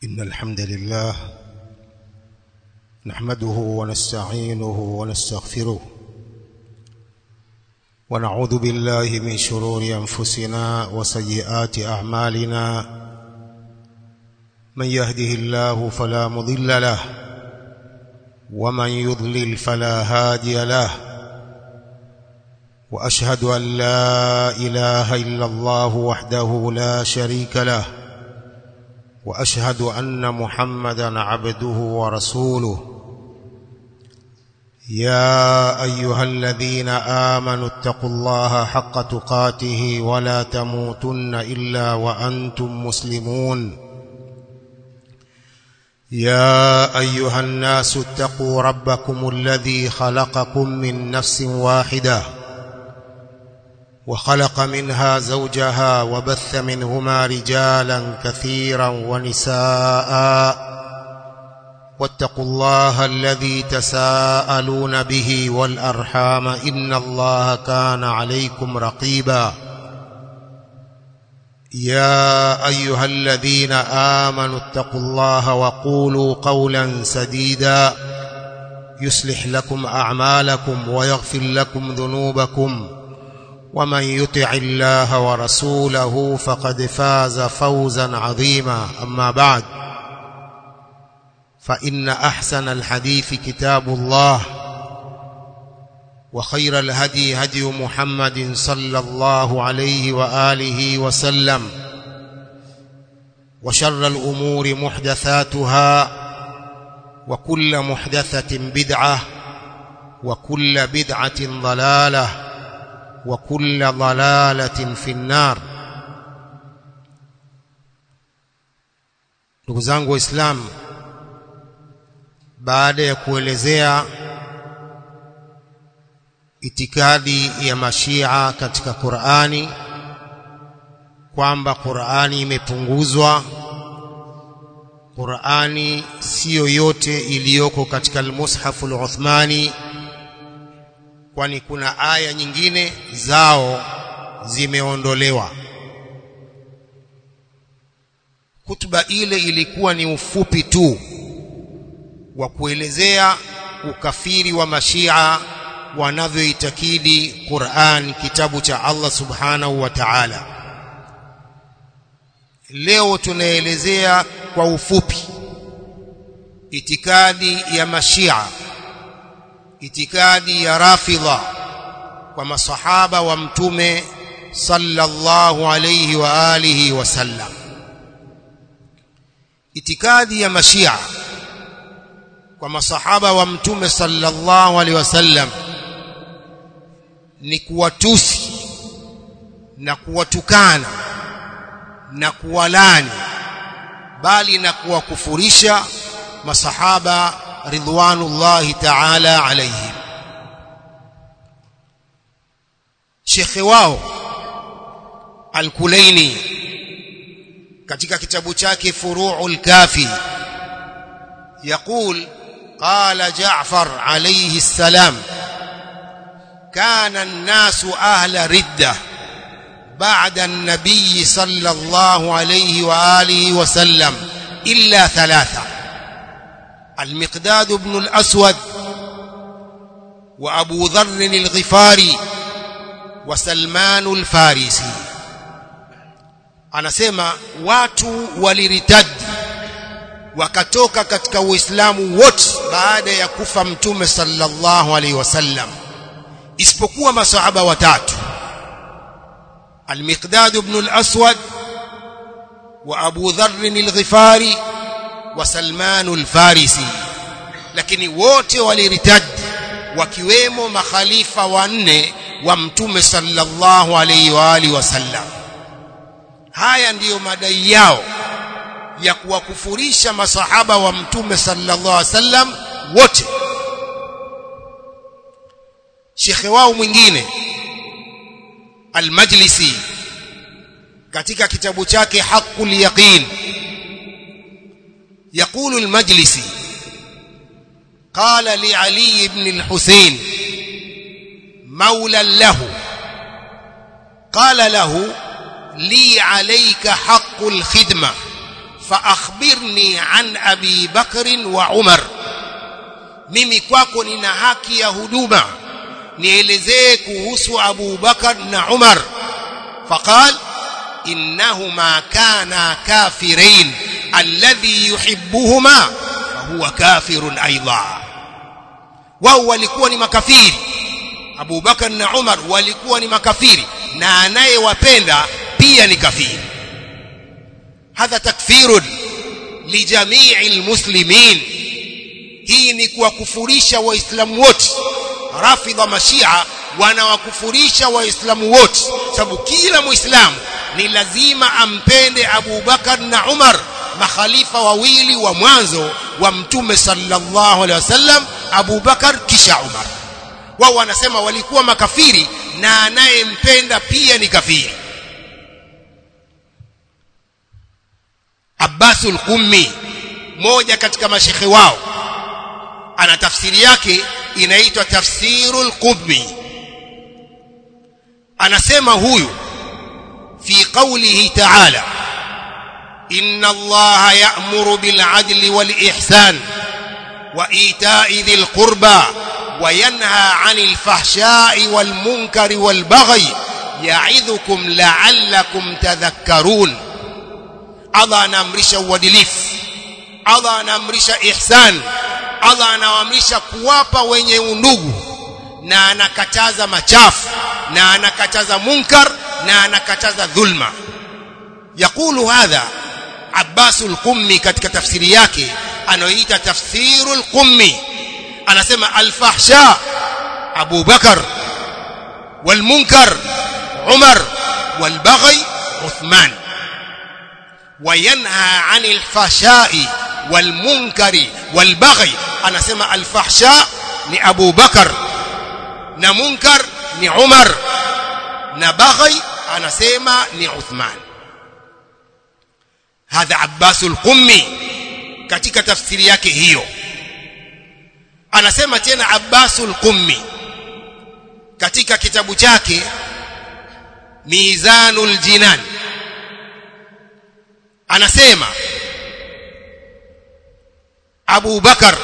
إن الحمد لله نحمده ونستعينه ونستغفره ونعوذ بالله من شرور أنفسنا وسيئات أعمالنا من يهده الله فلا مضل له ومن يضلل فلا هادي له وأشهد أن لا إله إلا الله وحده لا شريك له وأشهد أن محمدا عبده ورسوله يا أيها الذين آمنوا اتقوا الله حق تقاته ولا تموتن إلا وأنتم مسلمون يا أيها الناس اتقوا ربكم الذي خلقكم من نفس واحدة وخلق منها زوجها وبث منهما رجالا كثيرا ونساء واتقوا الله الذي تساءلون به والأرحام إن الله كان عليكم رقيبا يا أيها الذين آمنوا اتقوا الله وقولوا قولا سديدا يصلح لكم أعمالكم ويغفر لكم ذنوبكم ومن يطع الله ورسوله فقد فاز فوزا عظيما أما بعد فإن أحسن الحديث كتاب الله وخير الهدي هدي محمد صلى الله عليه وآله وسلم وشر الأمور محدثاتها وكل محدثة بدعة وكل بدعة ضلالة وكل ضلالة في النار ndugu zangu waislamu baada ya kuelezea itikadi ya mashia katika Qur'ani kwamba Qur'ani imepunguzwa Qur'ani siyo yote iliyoko katika al-Mushaf al-Uthmani kwani kuna aya nyingine zao zimeondolewa Kutuba ile ilikuwa ni ufupi tu wa kuelezea ukafiri wa mashia wanavyoitakidi Qur'an kitabu cha Allah Subhanahu wa Ta'ala leo tunaelezea kwa ufupi itikadi ya mashia itikadi ya rafidha kwa masahaba wa mtume sallallahu alayhi wa alihi wasallam itikadi ya mashia kwa masahaba wa mtume sallallahu alaihi wasallam ni kuwatusi na kuwatukana na kuwalani bali na kuwakufurisha masahaba ridwanullahi ta'ala alaihim shekhe wao al-Kulaini katika kitabu chake Furu'ul Kafi يقول قال جعفر عليه السلام كان الناس أهل ردة بعد النبي صلى الله عليه وآله وسلم إلا ثلاثة المقداد بن الأسود وأبو ذر الغفاري وسلمان الفارسي anasema watu waliritadi wakatoka katika uislamu wote baada ya kufa mtume sallallahu alaihi wasallam isipokuwa masahaba watatu al-Miqdad ibn al-Aswad wa Abu Dharr al-Ghifari wa Salman al-Farisi lakini wote waliritadi wakiwemo makhalifa wanne wa mtume sallallahu alaihi wa alihi wasallam haya ndiyo madai yao ya kuwakufurisha masahaba wa mtume sallallahu alaihi wasallam wote shekhe wao mwingine al-Majlisi katika kitabu chake Haqqul Yaqin يقول المجلسي قال لعلي بن الحسين مولى له قال له لي عليك حق الخدمه fa akhbirni an abi bakr wa umar mimi kwako nina haki ya huduma nielezee kuhusu abu bakar na umar faqal innahuma kana kafirain alladhi yuhibbuhuma fahuwa kafirun aidha wao walikuwa ni makafiri Abu Bakar na Umar walikuwa ni makafiri na anayewapenda pia ni kafiri hadha takfirun lijamii almuslimin hii ni kuwakufurisha waislamu wote rafidha mashia wanawakufurisha waislamu wote sababu kila muislamu ni lazima ampende Abu Bakar na Umar makhalifa wawili wa mwanzo wa mtume sallallahu alaihi wasallam Abu Bakar kisha Umar wao wanasema walikuwa makafiri na anayempenda pia ni kafiri Abbasul Qummi moja katika mashekhe wao ana tafsiri yake inaitwa tafsirul Qummi anasema huyu fi qawlihi ta'ala inna allaha ya'muru bil 'adli wal ihsan wa ita'i dhil qurba وينهى عن الفحشاء والمنكر والبغي يعظكم لعلكم تذكرون Allah anaamrisha uadilifu Allah anaamrisha ihsan Allah anaamrisha kuwapa wenye undugu na anakataza machafu na anakataza munkar na anakataza dhulma yakulu hadha Abbasul Qummi katika tafsiri yake anaoita tafsirul Qummi anasema al-fahsha Abu Bakar wal-munkar Umar wal-baghi Uthman وينهى عن الفحشاء والمنكر والبغي anasema al-fahsha ni Abu Bakar na munkar ni Umar na baghi anasema ni Uthman hadha Abbasul Qummi katika tafsiri yake hiyo anasema tena Abbasul Qummi katika kitabu chake Mizanul Jinan anasema Abu Bakar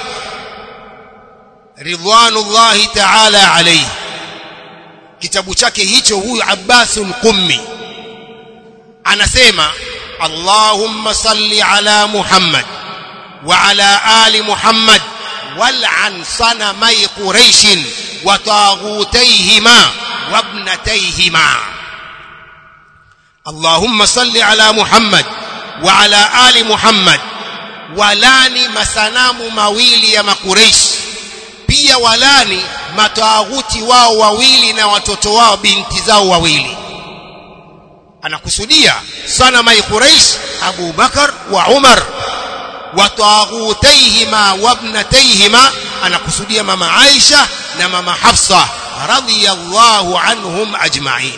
ridwanullahi ta'ala alayhi kitabu chake hicho huyu Abbasul Qummi anasema Allahumma salli ala Muhammad wa ala ali Muhammad wal'an sanamai Quraysh wa taghutayhima wa ibnatayhima Allahumma salli ala Muhammad wa ala ali Muhammad walani masanamu mawili ya makureishi pia walani matawaghuti wao wawili na watoto wao binti zao wawili anakusudia sana mai Quraish Abu Bakar wa Umar wa taghutaihima wa ibnataihima anakusudia mama Aisha na mama Hafsa radhiyallahu anhum ajma'in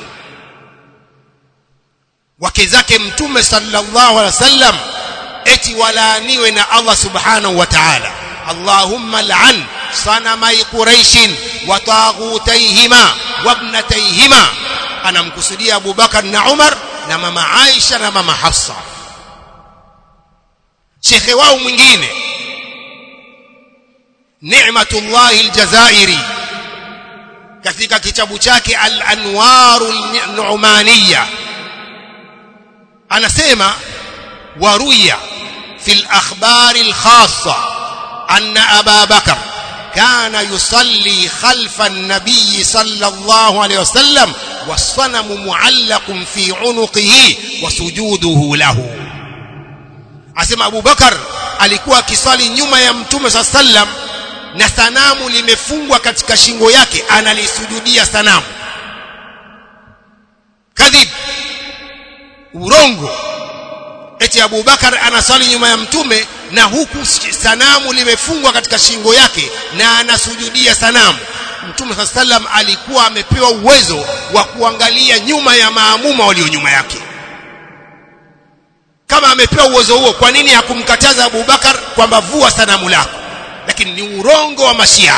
wake zake mtume sallallahu alaihi wasallam eti walaaniwe na Allah subhanahu wa ta'ala Allahumma al'an sanamai Quraish wa taghutaihima wa ibnataihima anamkusudia Abu Bakar na Umar na mama Aisha na mama Hafsa shekhe wao mwingine Ni'matullah al-Jazairi katika kitabu chake Al-Anwarul Nu'maniyya anasema waruya fil akhbar al-khassa anna Aba Bakar كان يصلي خلف النبي صلى الله عليه وسلم والصنم معلق في عنقه وسجوده له asema Abu Bakar alikuwa akisali nyuma ya mtume sa sallam na sanamu limefungwa katika shingo yake analisujudia sanamu kadhib urongo eti Abu Bakar anasali nyuma ya mtume na huku sanamu limefungwa katika shingo yake na anasujudia sanamu mtume saa sallam alikuwa amepewa uwezo wa kuangalia nyuma ya maamuma walio nyuma yake kama amepewa uwezo huo kwa nini hakumkataza Abu Bakar kwamba vua sanamu lako lakini ni urongo wa mashia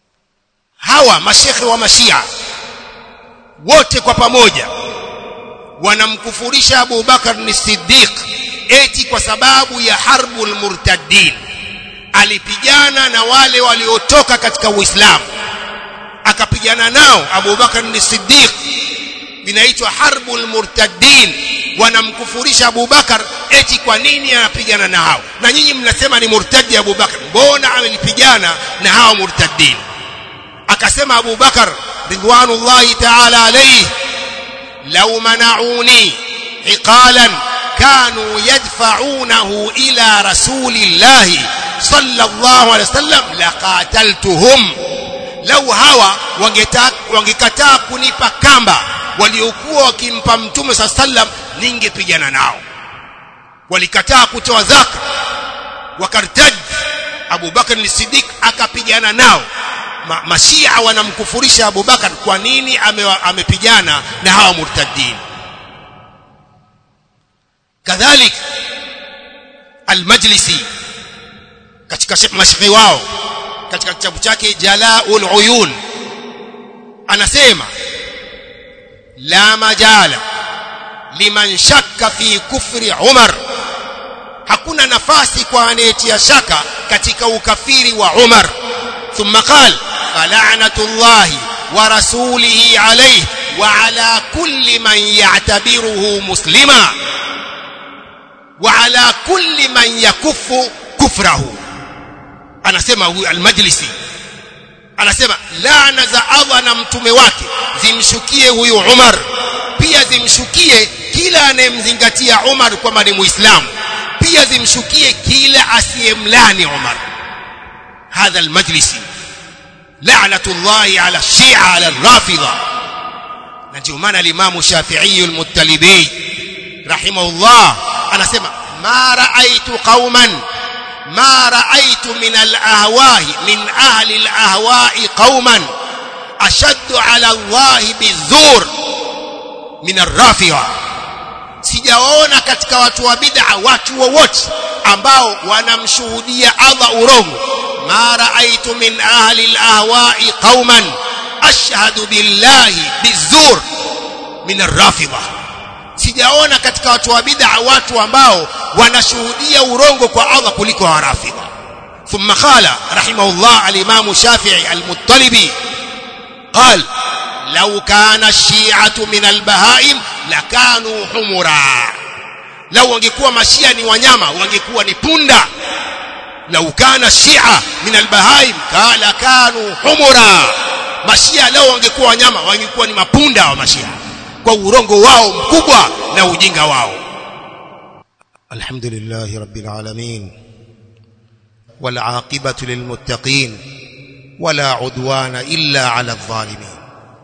hawa mashekhe wa mashia wote kwa pamoja wanamkufurisha Abu Bakar ni Siddiq eti kwa sababu ya harbul murtaddin alipigana na wale waliotoka katika Uislamu akapigana nao Abu Bakar ni Siddiq inaitwa harbul murtaddin wanamkufurisha Abu Bakar eti kwa nini anapigana na hao na nyinyi mnasema ni murtadi Abu Bakar mbona amelipigana na hao murtaddin akasema Abu Bakar ridwanullahi ta'ala alayhi law mana'uni iqalan كانوا يدفعونه إلى رسول الله صلى الله عليه وسلم لقاتلتهم لو هوا wangekataa kunipa kamba waliokuwa wakimpa mtume saa sallam ningepigana nao walikataa kutoa zaka wakartaj Abu Bakar as-Siddiq akapigana nao Ma, mashia wanamkufurisha Abu Bakar kwa nini amepigana na hawa murtaddin kadhalik al-Majlisi katika mashikhi wao katika kitabu chake Jalaul Uyun anasema la majala liman shakka fi kufri Umar hakuna nafasi kwa anayetia shaka katika ukafiri wa Umar thumma qala fala'natullahi wa rasulihi alayhi wa ala kulli man ya'tabiruhu muslima wa ala kulli man yakuffu kufrahu anasema huyu al-majlisi anasema laana za Allah na mtume wake zimshukie huyu Umar pia zimshukie kila anayemzingatia Umar kwamba ni Muislamu pia zimshukie kila asiyemlani Umar hadha al-majlisi la'natullahi ala shia ala rafidha na ndio maana al-Imam Shafi'i al-Muttalibi rahimahullah anasema ma ra'aytu qauman ما رأيت من الأهواء من أهل الأهواء قوما أشد على الله بالزور من الرافضة sijaona katika watu wa bid'a watu wowote ambao wanamshuhudia Allah urongo ma raaitu min ahli al-ahwa'i qauman ashhadu billahi bizur min ar-rafidha sijaona katika watu wa bid'a watu ambao wanashuhudia urongo kwa Allah kuliko warafidha thumma qala rahimahullah al-imam shafi'i al-muttalibi قال لو كان الشيعة من البهائم لكانوا حمرا لو wangekuwa mashia ni wanyama wangekuwa ni punda لو كان الشيعة من البهائم قال كانوا حمرا mashia leo wangekuwa wanyama wangekuwa ni mapunda wa mashia kwa urongo wao mkubwa na ujinga wao alhamdulillah rabbil alamin wal aqibatu lil muttaqin wala udwana illa ala adh-dhalimin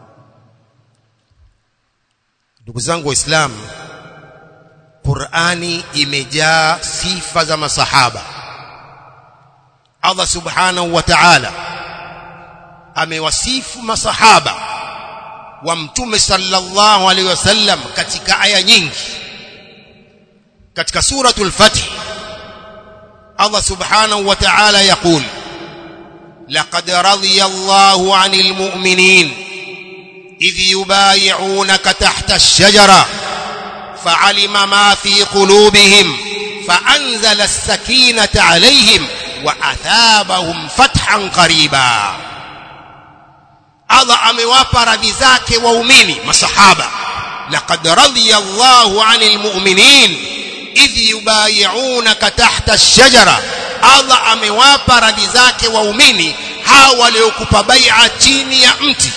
ndugu zangu waislamu Qur'ani imejaa sifa za masahaba Allah subhanahu wa ta'ala amewasifu masahaba wa mtume sallallahu alaihi wasallam katika aya nyingi katika suratul fath Allah subhanahu wa ta'ala yaqul laqad radiyallahu 'anil mu'minin idh yubay'unaka tahta ash-shajara fa'alima ma fi qulubihim fa'anzala as-sakinata 'alayhim wa athabahum fathan qariba Allah amewapa radhi zake waumini masahaba laqad radiyallahu 'anil mu'minin idh yubay'unaka tahta ash-shajara Allah amewapa radhi zake waumini hao waliokupa bai'a chini ya mti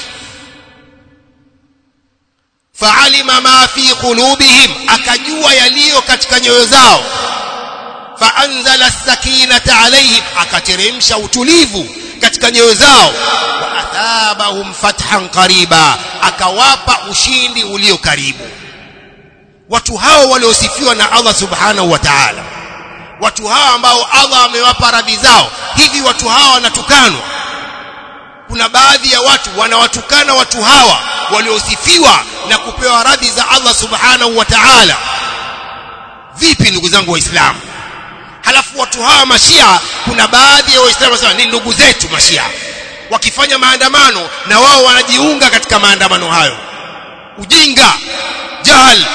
fa'alima ma fi qulubihim akajua yaliyo katika nyoyo zao fa'anzala as-sakinata 'alayhim akateremsha utulivu katika nyoyo zao wa athabahum fathan qariba akawapa ushindi ulio karibu watu hao waliosifiwa na Allah subhanahu wa ta'ala watu hao ambao Allah amewapa radhi zao hivi watu hawa wanatukanwa kuna baadhi ya watu wanawatukana watu hawa waliosifiwa na kupewa radhi za Allah subhanahu wa ta'ala vipi ndugu zangu waislamu halafu watu hawa mashia kuna baadhi ya waislamu wanasema ni ndugu zetu mashia wakifanya maandamano na wao wanajiunga katika maandamano hayo ujinga جهل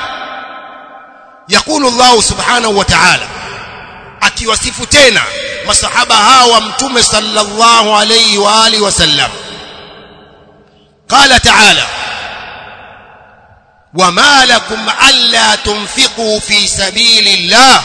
يقول الله سبحانه وتعالى akiwasifu tena masahaba hawa mtume sallallahu alayhi wa alihi wasallam قال تعالى وما لكم الا تنفقوا في سبيل الله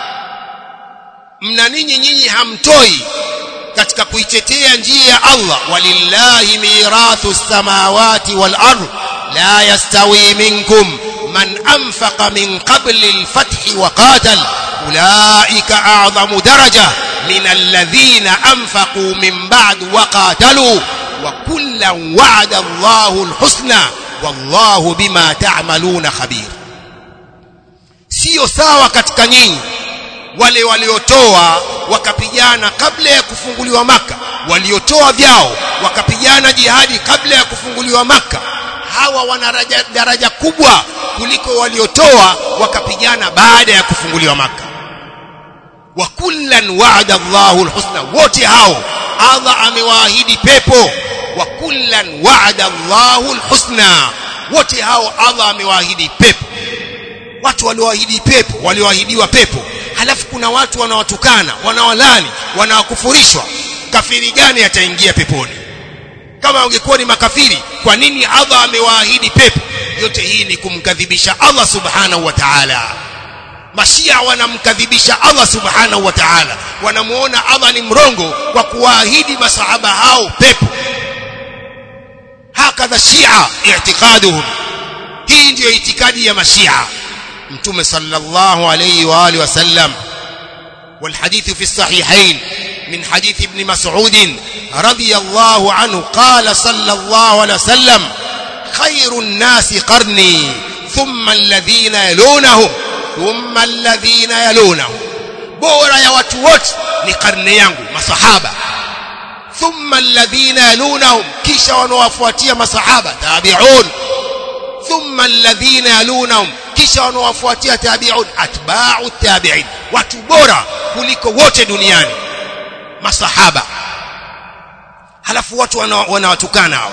mna ninyi nyinyi hamtoi katika kuitetea njia ya Allah walillahi mirathu samawati wal ardh la yastawi minkum man anfaqa min qabli al-fath wa qatal ulaika a'zamu daraja min alladhina anfaqu min ba'd wa qatalu wa kullan wa'ada Allahu al-husna wallahu bima ta'maluna khabir sio sawa katika nyinyi wale waliotoa wakapigana kabla ya kufunguliwa maka waliotoa vyao wakapigana jihadi kabla ya kufunguliwa maka hawa wana daraja, daraja kubwa kuliko waliotoa wakapigana baada ya kufunguliwa maka wa kullan wa'ada Allahu alhusna wote hao Allah amewaahidi pepo wa kullan wa'ada Allahu alhusna wote hao Allah amewaahidi pepo watu walioahidi pepo walioahidiwa pepo halafu kuna watu wanawatukana wanawalani wanawakufurishwa kafiri gani ataingia peponi kama wangekuwa ni makafiri kwa nini Allah amewaahidi pepo yote hii ni kumkadhibisha Allah subhanahu wa ta'ala mashia wanamkadhibisha Allah subhanahu wa ta'ala wanamuona Allah ni mrongo kwa kuwaahidi masahaba hao pepo hakadha shia i'tiqaduhum hii ndiyo itikadi ya mashia mtume sallallahu alayhi wa alihi wasallam والحديث في الصحيحين من حديث ابن مسعود رضي الله عنه قال صلى الله عليه وسلم خير الناس قرني ثم الذين يلونهم ثم الذين يلونهم bora ya watu wote ni karne yangu masahaba thumma alladhina yalunahum kisha wanaowafuatia masahaba tabi'un thumma alladhina yalunahum kisha wanaowafuatia tabi'un atba'u tabi'in watu bora kuliko wote duniani masahaba halafu watu wanawatukana hawa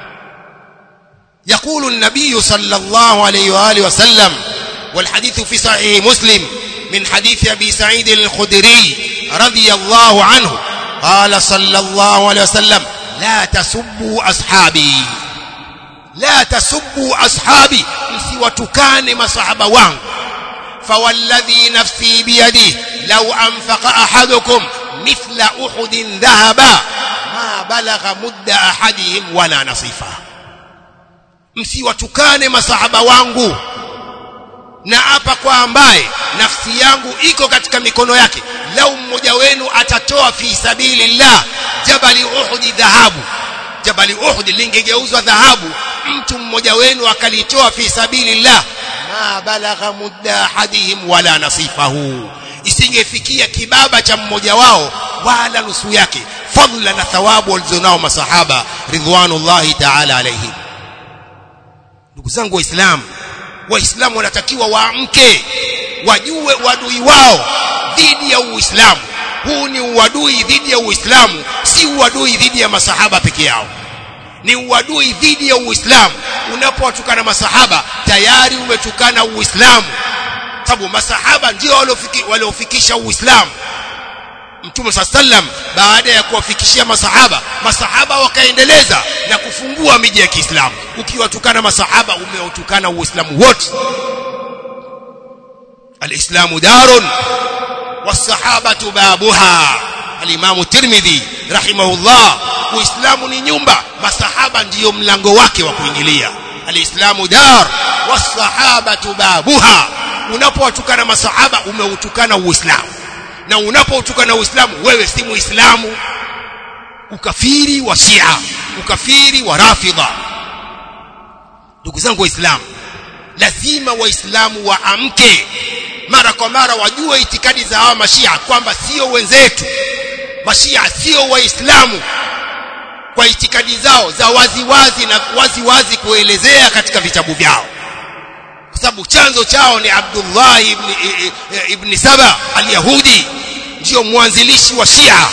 يقول النبي صلى الله عليه واله وسلم والحديث في صحيح مسلم من حديث ابي سعيد الخدري رضي الله عنه قال صلى الله عليه وسلم لا تسبوا اصحابي لا تسبوا اصحابي msiwatukane masahaba wangu فوالذي نفسي بيده لو انفق احدكم مثل احد ذهبا ما بلغ مد احدهم ولا نصيفه msiwatukane masahaba wangu na hapa kwa ambaye nafsi yangu iko katika mikono yake lau mmoja wenu atatoa fi sabilillah jabali uhudi dhahabu jabali uhudi lingegeuzwa dhahabu mtu mmoja wenu akalitoa fi sabilillah ma balagha mudda ahadihim wala nasifahu isingefikia kibaba cha mmoja wao wala nusu yake fadla na thawabu walizonao masahaba ridwanullahi ta'ala alaihim ndugu zangu waislamu waislamu wanatakiwa waamke wajue uadui wao dhidi ya uislamu huu ni uadui dhidi ya uislamu si uadui dhidi ya masahaba peke yao ni uadui dhidi ya uislamu unapowatukana masahaba tayari umetukana uislamu sababu masahaba ndio waliofikisha uislamu mtume saa sallam baada ya kuwafikishia masahaba masahaba wakaendeleza na kufungua miji ya Kiislamu ukiwatukana masahaba umeutukana uislamu wote alislamu darun wasahabatu babuha alimamu tirmidhi rahimahullah uislamu ni nyumba masahaba ndiyo mlango wake wa kuingilia alislamu dar wasahabatu babuha unapowatukana masahaba umeutukana uislamu na unapoutukana uislamu wewe si muislamu ukafiri wa shia ukafiri wa rafidha ndugu zangu waislamu lazima waislamu waamke mara kwa mara wajue itikadi za hawa mashia kwamba sio wenzetu mashia sio waislamu kwa itikadi zao za waziwazi na waziwazi wazi kuelezea katika vitabu vyao kwa sababu chanzo chao ni Abdullah ibn, ibn Saba al-Yahudi ndio mwanzilishi wa Shia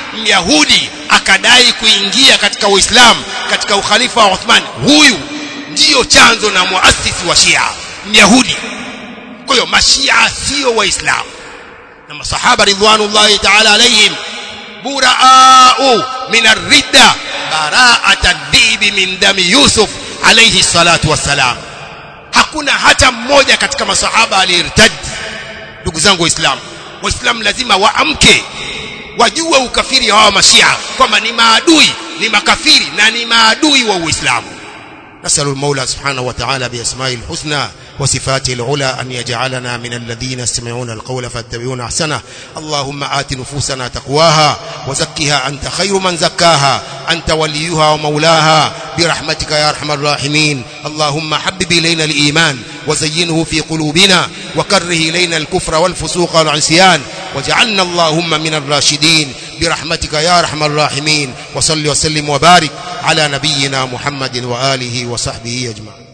Myahudi akadai kuingia katika Uislamu katika ukhalifa wa Uthman huyu ndiyo chanzo na muasisi wa Shia Myahudi kwa hiyo mashia sio waislamu na masahaba ridwanullahi ta'ala alayhim buraa'u min ar-ridda bara'ata ad-dibi min dami Yusuf alayhi salatu wassalam hakuna hata mmoja katika masahaba aliyertad ndugu zangu waislamu waislamu lazima waamke wajue ukafiri hawa mashia kwamba ni maadui ni makafiri na ni maadui wa uislamu نسأل المولى سبحانه وتعالى بأسمائه الحسنى وصفاته العلى أن يجعلنا من الذين يستمعون القول فاتبعون أحسنه اللهم آت نفوسنا تقواها وزكها أنت خير من زكاها أنت وليها ومولاها برحمتك يا أرحم الراحمين اللهم حبب إلينا الإيمان وزينه في قلوبنا وكره إلينا الكفر والفسوق والعصيان واجعلنا اللهم من الراشدين برحمتك يا أرحم الراحمين وصل وسلم وبارك على نبينا محمد وآله وصحبه أجمعين